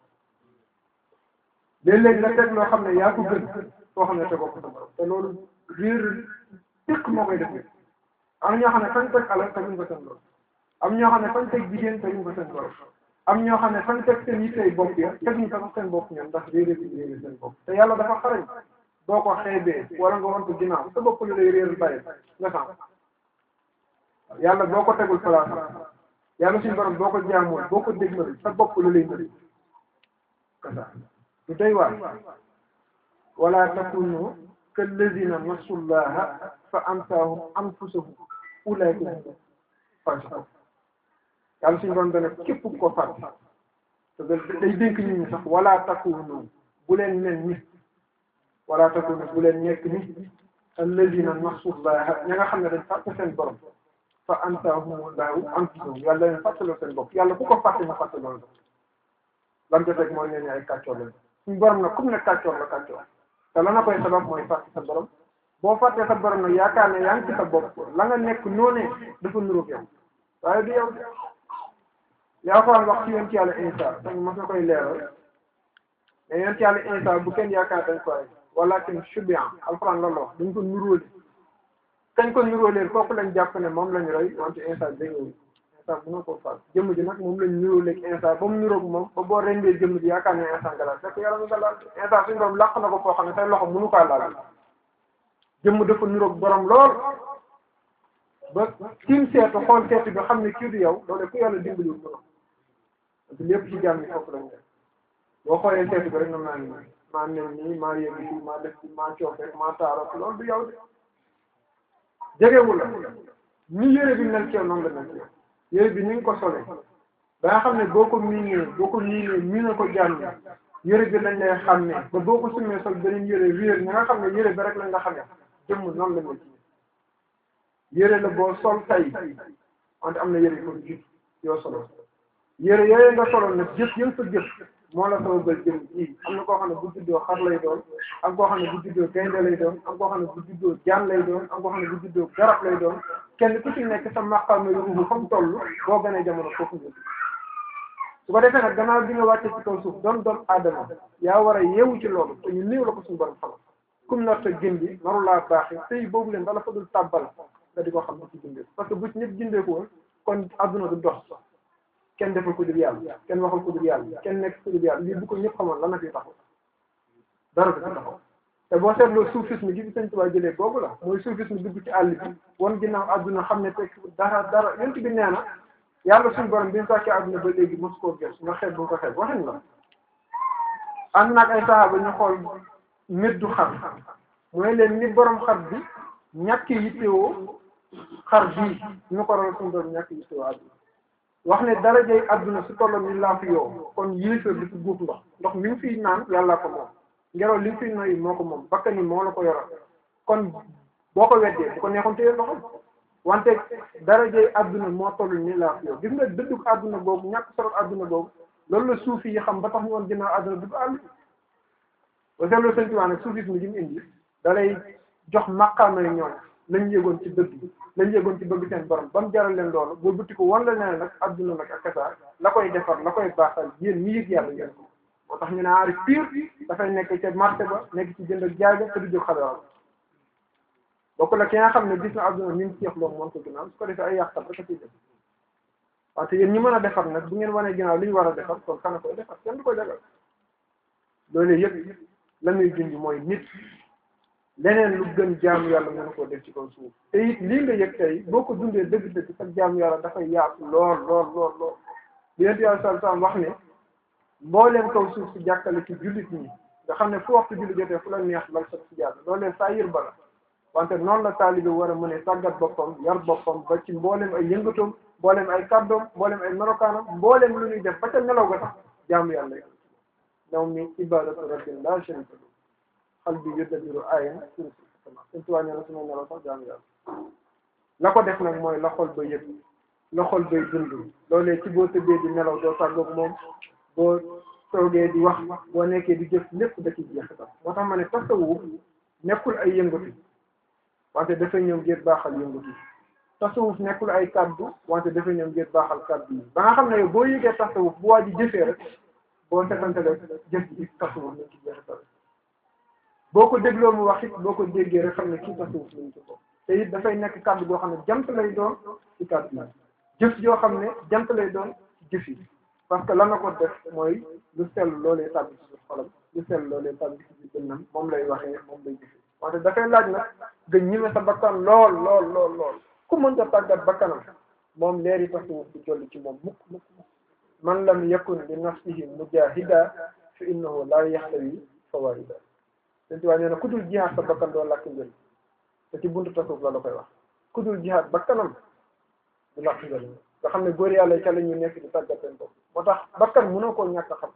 léeg-léeg nga teg loo xam ne yaa ko gën soo xam ne tegoo ko sa borom te loolu réer tiq moo koy def am ñoo xam ne fañ teg alal teguñ ko seen borom am ñoo xam ne fañ teg jigéen teguñ ko seen borom am ñoo xam ne fañ teg seen yittey bopp ya teguñ ko sax seen bopp ñoom ndax réeré bi réeré seen bopp te yàlla dafa xarañ boo ko xeebee wala nga won ko ginnaaw sa bopp lu lay réeral bàyyi nga sànq yàlla boo ko tegul place yàlla suñu borom boo ko jaamul boo ko dégmal sa bopp lu lay mëri kasa lu doy waar wala takunu kallazina nasullaha fa ansaahum anfusahum ulaika hum fasiqun yàlla suñu borom dana képp ko fàtte te day dénk nit ñi sax wala takunu bu leen mel ni wala takunu bu leen nekk ni allazina nasullaha ña nga xam ne dañ fàtte seen borom fa ansaahumullahu anfusahum yàlla leen fàttaloo seen bopp yàlla ku ko fàtte mu fàttaloo la lam ko teg mooy leen ay kàccoor lañ suñu borom nag comme ne kàccoor la kàccoor te la na koy sabab mooy fàtte sa borom boo fàttee sa borom nag yaakaar ne yaa ngi ci sa bopp la nga nekk noonee dafa nuróog yow waaye du yow yaa ko wax ci yonent yàlla Isa dañ mos na koy leeral mais yonent yàlla Isa bu kenn yaakaar dañ koy walakin shubihan alxuraan loolu wax dañ ko nuróole kañ ko nuróoleel kooku lañ jàpp ne moom lañ roy wante Isa dégg Isa bu nga ko faat jëmm ji nag moom lañ nuróoleeg Isa ba mu nuróog moom ba boo rendee jëmm ji yaakaar ne Isa nga laal fekk yàlla mu nga laal Isa suñu borom làq na ko foo xam ne say loxo mënu kaa laal jëmm dafa nuróog borom lool ba tiim seetu xool seetu bi xam ne kii du yow loolu ku yàlla dimbaliwul borom parce que lépp ci jàmm yi foofu lañ def boo xoolee seetu bi rek na maa ngi nii maa mel nii maa yegg fii maa def fii maa coof rek maa taaro loolu du yow de jegewul la ni yére bi mel ci yow noonu la mel ci yow yére bi ni nga ko solee ba nga xam ne boo ko miinee boo ko miinee miine ko jàmm yére bi lañ lay xàmmee ba boo ko sumee sol beneen yére réer ña nga xam ne yére bi rek lañ nga xamee jëmm noonu la mel ci yére la boo sol tay wante am na yére yu ko jub yoo solo yére yooyu nga solo nag jëf yëng sa jëf moo la sama bël jëm ji am na koo xam ne bu juddoo xar lay doon am koo xam ne bu juddoo gaynde lay doon am koo xam ne bu juddoo jaan lay doon am koo xam ne bu juddoo garab lay doon kenn ku ci nekk sa maqaam yu ruubu fa mu toll boo gënee jamono foofu nga su ko defee nag gannaaw bi nga wàcce ci kaw suuf doon doon aadama yaa war a yeewu ci loolu te ñu néew la ko suñu borom xamal kum nar ta gën bi naru laa baaxee sëy boobu leen dala fa dul tàbbal nga di ko xam ne ci jëndee parce que bu ci ñëpp jëndee ko woon kon adduna du dox kenn defal ko dul yàlla kenn waxal ko dul yàlla kenn nekk ko dul yàlla lii bu ko ñëpp xamoon lan la fi taxaw dara du fi taxaw te boo seetloo soufisme gi fi sëñ Tuubaa jëlee boobu la mooy soufisme dugg ci àll bi wan ginnaaw adduna xam ne teg dara dara yent bi nee na yàlla suñu borom bi ñu sàkkee adduna ba léegi mos koo gës nga xeeb bu nga ko xeeb waxin la ànd naag ay saxaaba ñu xool meddu xar mooy leen ni borom xar bi ñàkk yittewoo xar bii ñu ko rool suñu borom ñàkk yittewoo adduna wax ne darajay adduna su tolloon ni laa fi yow kon yéefar du fi guuf ndox ndox mi ngi fiy naan yàllaa ko moom ngelaw li nga fiy noyyi moo ko moom bakkan yi moo la ko yoral kon boo ko weddee bu ko neexoon téye ndoxam wante darajay adduna moo toll ni laa fi yow gis nga dëddug adduna boobu ñàkk solo adduna boobu loolu la suufi yi xam ba tax ñu woon ginnaaw adduna dugg àll ba seetloo sëñ Tuubaa nag suufisme gi mu indi da lay jox maqaamay ñoom lañ yëgoon ci dëgg lañ yëgoon ci bëgg seen borom ba mu jaral leen loolu boo butti ko wan la ne nag adduna nag ak kasaar la koy defar la koy baaxal yéen ñi yëg yàlla ngeen ko moo tax ñu ne aarif pur dafay nekk ca marché ba nekk ci jënd ak jaay ba te du jóg xale bokk la ki nga xam ne gis na adduna ni mu seexloo moom ko ginnaaw su ko defee ay yàqal rek a ciy def wante yéen ñi mën a defar nag bu ngeen wanee ginnaaw li ñu war a defar kon kana koy defar kenn du koy defar loolu yëpp la muy junj mooy nit leneen lu gën jaamu yàlla mën koo def ci kaw suuf te it lii nga yëg tey boo ko dundee dëgg-dëgg sax jaamu yàlla dafay yaatu lool lool lool lool li yonent yàlla sallallahu alayhi wasallam wax ne mbooleem kaw suuf si jàkkale ci jullit ñi nga xam ne fu waxtu julli jotee fu la neex lal sa si jàll loolee saa yër bala wante noonu la taalibe war a mën a tàggat boppam yar boppam ba ci mbooleem ay yëngatoom mbooleem ay kàddoom mbooleem ay melokaanam mbooleem lu ñuy def ba ca nelaw ga sax jaamu yàlla yi naw mi ibadatu rabbin la sharika lahu xal bi yudabbiru ayan suñ suñ tuwaa nee na su ma nelaw sax jaamu yàlla la ko def nag mooy la xol ba yëg la xol bay dund loolee ci boo tëddee di nelaw doo tàggoog moom boo toogee di wax boo nekkee di jëf lépp da ci jeexital moo tax ma ne tasawuf nekkul ay yëngatu wante dafay ñëw ngir baaxal yëngatu tasawuf nekkul ay kaddu wante dafay ñëw ngir baaxal kaddu yi ba nga xam ne yow boo yëgee tasawuf bu waa ji jëfee rek boo setantalee jëf ji tasawuf lañ ci jeexital boo ko dégloo mu wax it boo ko déggee rek xam ne kii tasawuf lañ ci ko te it dafay nekk kaddu goo xam ne jant lay doon ci kaddu yi jëf yoo xam ne jant lay doon ci jëf yi parce que la nga ko def mooy lu sell loolee tàbbi ci xolam lu sell loolee tàbbi ci dënnam moom lay waxee moom lay jëfee wante dafay laaj nag nga ñime sa bakkan lool lool lool lool ku mënta tàggat bakkanam moom leeri tasawuf du jolli ci moom mukk mukk man lam yakun li nafsihi mujahida fa innahu la yaxtawi fawaida seen tubaab nee na ku dul jihaad sa bakkan doo làkk njëriñ te ci buntu tasawuf la la koy wax ku dul jihaad bakkanam du làkk njëriñ nga xam ne góor yàlla ca la ñu nekk di tàggat seen bopp moo tax bakkan mënoo koo ñàkk a xam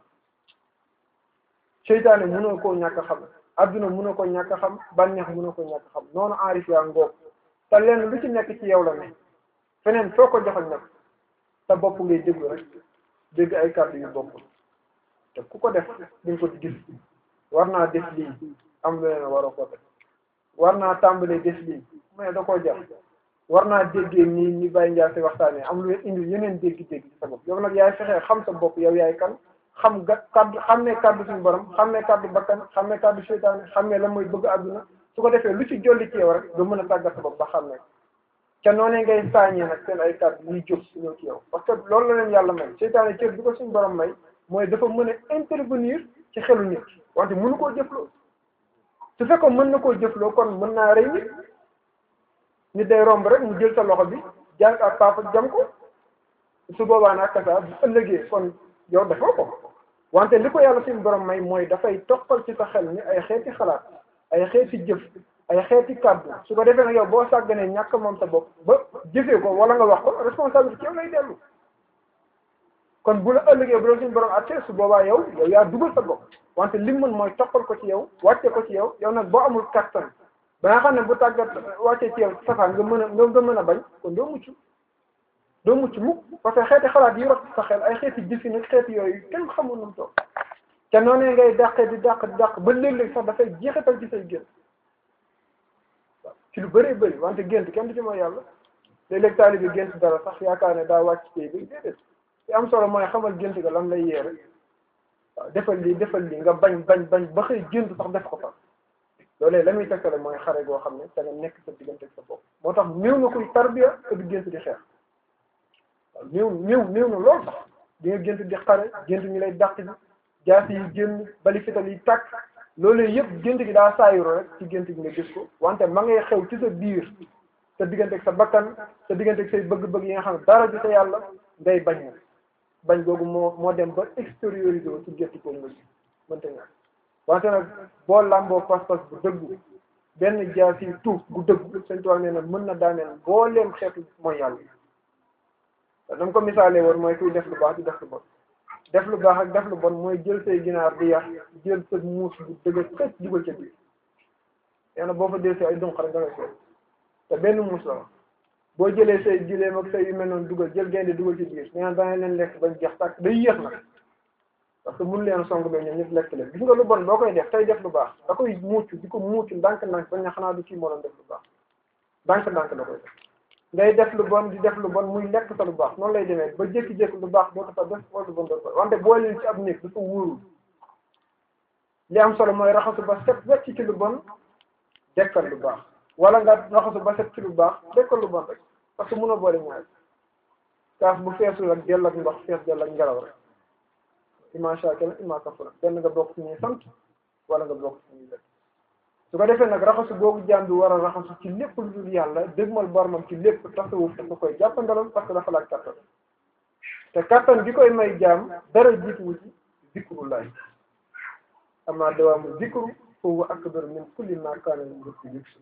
seytaane mënoo koo ñàkk a xam adduna mënoo ko ñàkk a xam bànneex mënoo ko ñàkk a xam noonu aarif yaa ngoog te leen lu ci nekk ci yow la ne feneen foo ko joxoon nag sa bopp ngay déglu rek dégg ay kàddu yu bokkul te ku ko def di nga ko gis war naa def lii am lu leen waroo ko def war naa tàmbalee def lii mais da koo jar war naa déggee nii ni Baye Ndiaye si waxtaanee am lu leen indi yeneen dégg-dégg ci sa bopp yow nag yaay fexee xam sa bopp yow yaay kan xam ga kaddu xam ne kaddu suñu borom xam ne kaddu bakkan xam ne kaddu seytaane xam ne la mooy bëgg àdduna su ko defee lu ci jolli ci yow rek nga mën a tàggat sa bopp ba xam ne ca noonee ngay saañee nag seen ay kaddu yuy jóg ñëw ci yow parce que loolu la leen yàlla may seytaane cër bi ko suñu borom may mooy dafa mën a intervenir ci xelu nit wante mënu koo jëfloo su fekkoon mën na koo jëfloo kon mën naa rey nit nit day romb rek mu jël sa loxo bi jàng ak papa jam ko su boobaa nag kasa bu ëllëgee kon yow defoo ko wante li ko yàlla suñu borom may mooy dafay toppal ci sa xel ni ay xeeti xalaat ay xeeti jëf ay xeeti kàddu su ko defee nag yow boo sàgganee ñàkk moom sa bopp ba jëfee ko wala nga wax ko responsabilité yow lay dellu kon bu la ëllëgee bu la suñu borom attee su boobaa yow yow yaa dugal sa bopp wante li mën mooy toppal ko ci yow wàcce ko ci yow yow nag boo amul kattan ba nga xam ne bu tàggat wàccee ci yow safaan nga mën a nga mën a bañ kon doo mucc doo mucc mukk parce que xeeti xalaat yi rot sa xel ay xeeti jëfin ak xeeti yooyu kenn xamul nu mu toog te noonee ngay dàqee di dàq di dàq ba léeg-léeg sax dafay jeexital ci say gént waaw ci lu bëree bëri wante gént kenn du ci mooy yàlla léeg-léeg taalibe gént dara sax yaakaar ne daa wàcc tey bi déedéet li am solo mooy xamal gént ga lan lay yeere waaw defal lii defal lii nga bañ bañ bañ ba xëy gént sax def ko fa loolee la muy tekkale mooy xare goo xam ne da nga nekk sa diggante ak sa bopp moo tax néew na kuy tarbiya te du gént di xeex waaw néew néew néew na lool sax di nga gént di xare gént ñu lay dàq bi jaas yi génn bali fital yi tàkk loolee yëpp gént gi daa saayuro rek ci gént gi nga gis ko wante ma ngay xew ci sa biir sa diggante ak sa bakkan sa diggante ak say bëgg-bëgg yi nga xam ne dara ju sa yàlla ngay bañ na bañ googu moo moo dem ba extériorisé wu ci gént ko nga gis mënta ñàkk wante nag boo làmboo pas-pas bu dëggu benn jaas yi tuuf bu dëggu sëñ Tuubaa nee na mën na daaneel mbooleem xeetu mooy yàlla dama ko misaalee woon mooy kuy def lu baax di def lu bon def lu baax ak def lu bon mooy jël say ginaar di yar jël sa muus bu dëgg xëcc dugal ca biir nee na boo fa dee si ay dunq rek da ngay seet te benn muus la wax boo jëlee say gileem ak say yu mel noonu dugal jël gaynde dugal ci biir nee na danga leen lekk bañ jeex tàkk day yéex nag parce que mun leen song ba ñoom ñëpp lekk leen gis nga lu bon boo koy def tey def lu baax da koy muucu di ko muucu ndànk-ndànk bañ na xanaa du kii moo doon def lu baax ndànk-ndànk da koy def ngay def lu bon di def lu bon muy lekk sa lu baax noonu lay demee ba jékki-jékki lu baax dootu fa def wala lu bon dootu fa wante boo leen ci ab néeg dafa wóorul li am solo mooy raxasu ba set wecc ci lu bon dekkal lu baax wala nga raxasu ba set ci lu baax dekkal lu bon rek parce que mënoo boole ñaar kaas bu feesul ak dell ak ndox fees dell ak ngelaw rek ima shakira ima kafura benn nga bokk ci ñuy sant wala nga bokk ci ñuy def su ko defee nag raxasu boobu jaam bi war a raxasu ci lépp lu dul yàlla dégmal boromam ci lépp tasawuf dafa koy jàppandalal parce que dafa laaj kattan te kattan gi koy may jaam dara jiituwu ci zikrullahi amma dawaamu zikru foofu akbar min kulli ma kaana min zikri yuksu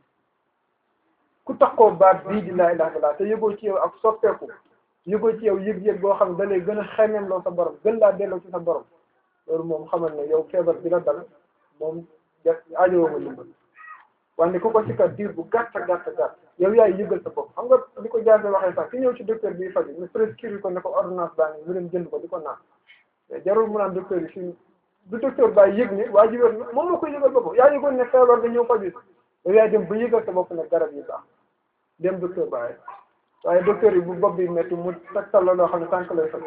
ku taxoo baat bii di laa ilaha illallah te yëgoo ci yow ak soppeeku yëgoo ci yow yëg-yëg boo xam ne da lay gën a xemeem loo sa borom gën laa delloo ci sa borom loolu moom xamal ne yow feebar bi la dal moom ja aajowoo nga limbal wante ku ko ci kat diir bu gàtt gàtt gàtt yow yaay yëgal sa bopp xam nga li ko jaase waxee sax ki ñëw ci docteur bi faju ñu prescrire ko ne ko ordonnance baa ngi mu dem jënd ko di ko naan mais jarul mu naan docteur yi fii du docteur baa yëg ne waa ji wér na moom la koy yëgal boppam yaa yëgoon ne feebar nga ñëw faju yow yaay dem ba yëgal sa bopp ne garab yi baax dem docteur baaye waaye docteur yi bu bopp bi métti mu tegtal la loo xam ne tànk lay faj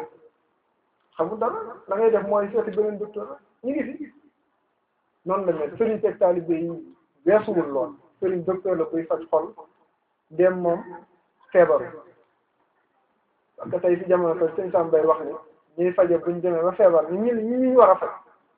xamul dara la ngay def mooy seeti beneen docteur ñu ngi fi noonu la mel sëriñ teg taalibe yi weesuwul lool sëriñ docteur la buy faj xol dem moom feebaru parce que tey fi jamono tey sëñ Sam Bay wax ni ñuy faje buñ demee ba feebar ni ñi ñi ñu war a faj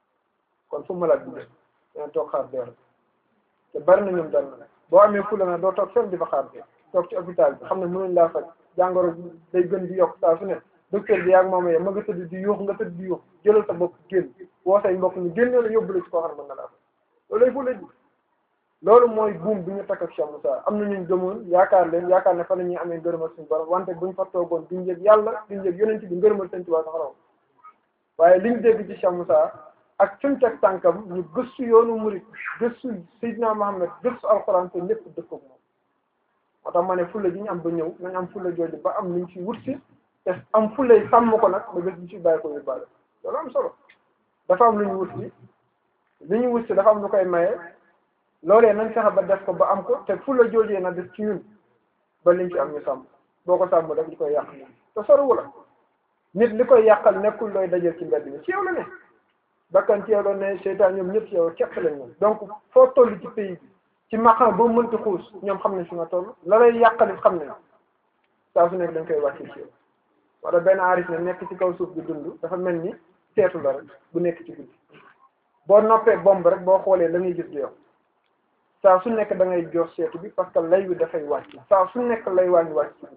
kon fu malade bi dem dina toog xaar dee te bari na ñoom dal na boo amee fula na doo toog fenn di fa xaar dee toog ci hôpital bi xam ne mënuñ laa faj jàngoro day gën di yokk saa su ne docteur bi yaa ngi moom yee ma nga tëdd di yuux nga tëdd di yuux jëlal sa bopp génn woo say mbokk ñu génne la yóbbu la ci koo xam ne mën na laa faj loolu lay fula ji loolu mooy buum bi ñu takk ak Cheikh Moussa am na ñu gëmoon yaakaar leen yaakaar ne fa la ñuy amee ngërëmal suñu borom wante buñ fa toogoon duñ yëg yàlla duñ yëg yonent bi ngërëmal sëñ Tuubaa sax raw waaye liñ dégg ci Cheikh Moussa ak fi mu teg tànkam ñu gëstu yoonu murit gëstu Seydina Mohamed gëstu alxuraan te lépp dëkk ak moom moo tax ma ne fulla ji ñu am ba ñëw nañ am fulla jooju ba am luñ ci wut si te am fulla yi sàmm ko nag ba bés bu ci bàyyi ko yóbbaale loolu am solo dafa am lu ñu wut si li ñu wut si dafa am lu koy maye loolee nañ fexe ba def ko ba am ko te fulla joojee na def ci ñun ba liñ ci am ñu sàmm boo ko sàmm rek li koy yàq te soriwu la nit li koy yàqal nekkul looy dajal ci mbedd mi ci yow la ne bakkan ci yow la ne seytaan ñoom ñëpp ci yow képp lañ ñoom donc foo toll ci pays bi ci maqam ba mënti xuus ñoom xam nañ fi nga toll la lay yàqalit xam nañ saa su nekk dañ koy wàcce ci yow wala benn aarif ne nekk ci kaw suuf bi dund dafa mel ni seetu la rek bu nekk ci guddi boo noppee bomb rek boo xoolee la ngay gis du yow saa su nekk da ngay jox seetu bi parce que lay wi dafay wàcc saa su nekk lay wàññi wàcc ci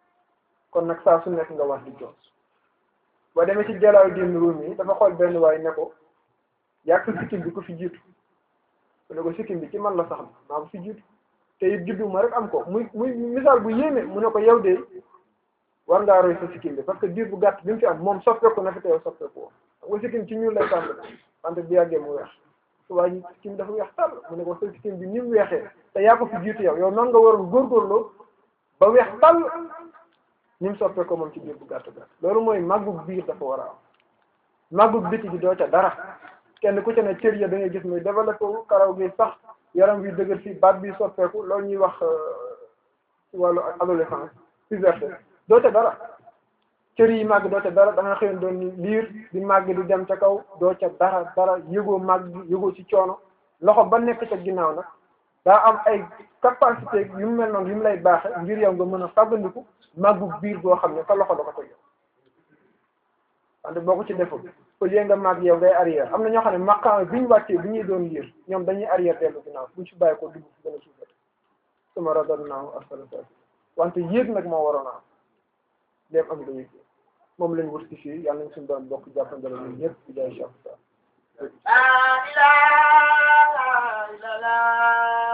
kon nag saa su nekk nga wax di jox boo demee ci jalaaw din ruum yi dafa xool benn waay ne ko yàq sa sikkim bi ku fi jiitu mu ne ko sikkim bi ci man la sax maa ko fi jiitu te it juddu ma rek am ko muy muy misaal bu yéeme mu ne ko yow de war ngaa roy sa sikkim bi parce que diir bu gàtt bi mu fi am moom soppeeku na fi te yow soppeeku woo xam nga sikkim ci ñuul lay tàmbali wante bu yàggee mu weex su waa ji sikkim dafa weex tàll mu ne ko sa sikkim bi ni mu weexee te yaa ko fi jiitu yow yow noonu nga waroon góorgóorloo ba weex tàll ni mu soppee ko moom ci biir bu gàtt gàtt loolu mooy màggug biir dafa war a am màggug biti gi doo ca dara kenn ku ca ne cër ya da ngay gis muy développé wu karaw gi sax yaram bi dëgër fii baat bi soppeeku loolu ñuy wax ci wàllu adolescence puberté doo ca dara cër yi màgg doo ca dara da nga xëyoon doon liir di màgg di dem ca kaw doo ca dara dara yëgoo màgg yëgoo ci coono loxo ba nekk ca ginnaaw nag daa am ay capacité yu mu mel noonu yu mu lay baaxe ngir yow nga mën a fàggandiku màggu biir boo xam ne sa loxo da ko teg wante boo ko ci deful au lieu nga màgg yow ngay arrière am na ñoo xam ne maqaam bi ñu wàccee bi ñuy doon liir ñoom dañuy arrière dellu ginnaaw buñ ci bàyyi ko dugg fi gën a suufat suma radadnaahu asfala saafiliin wante yéeg nag moo waroon a am dem am nga yéeg moom lañ wut ci fii yàlla nañ suñu doon bokk jàppandala ñun ñëpp di jaay Cheikh Sa La ilaha illallah